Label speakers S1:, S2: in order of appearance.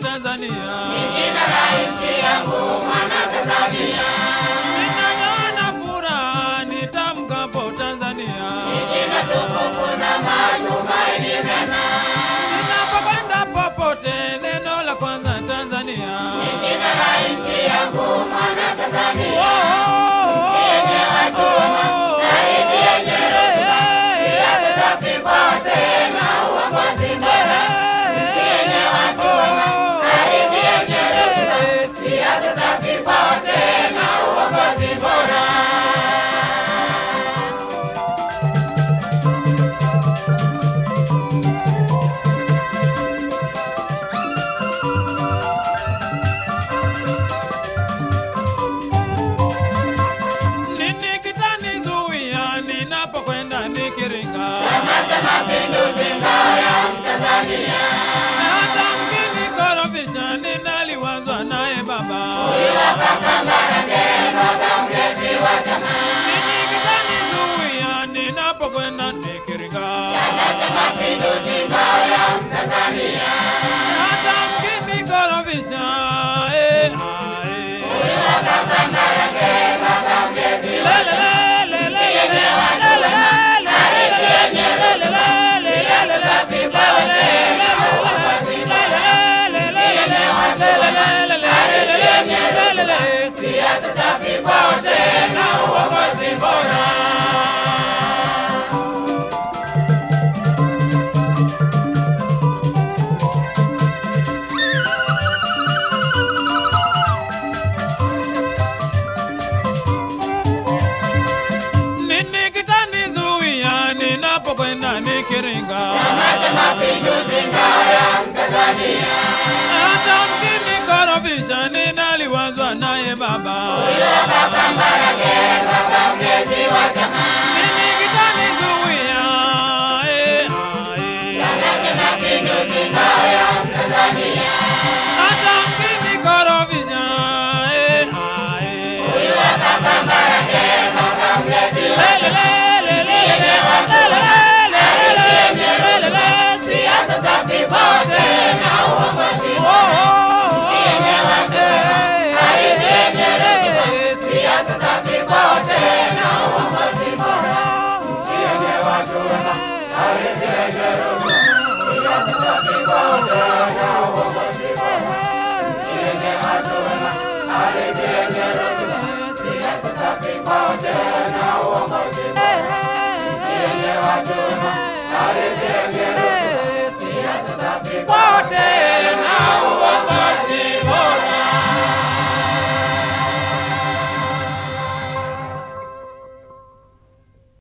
S1: Tanzania.
S2: jina la nchi yangu mwana Tanzania,
S1: Ninaona furaha nitamkapo Tanzania.
S2: jina tukufu na matumaini mema,
S1: Ninapokwenda popote, neno la kwanza Tanzania.
S2: jina la nchi yangu mwana
S1: Oh,
S2: Tanzania,
S1: oh,
S2: yenye watu wema, ardhi yenye rutuba, siasa safi kote na uongozi bora, yenye watu wema, ardhi yenye rutuba, siasa safi kote na uongozi bora.
S1: Nini kitanizuia ninapokwenda nikiringa?
S2: Chama cha Mapinduzi, ngao ya Mtanzania,
S1: Hata mkinikorofisha ninaliwazwa naye baba.
S2: Kambarage, baba mlezi wa chama.
S1: Nini kitanizuia ninapokwenda nikiringa?
S2: Chama cha Mapinduzi, ngao ya Mtanzania,
S1: Hata mkinikorofisha, eh, ah, eh.
S2: baba Kambarage, baba mlezi wa
S1: Le, le, le, le, le, le, le, le, le, le, le, le, le, le, le, le, le, le,
S2: siasa safi kote na uongozi bora.
S1: Nini kitanizuia ninapokwenda nikiringa?
S2: Chama cha Mapinduzi, ngao ya Mtanzania,
S1: Hata mkinikorofisha ninaliwazwa naye baba.
S2: baba Kambarage, baba mlezi wa chama.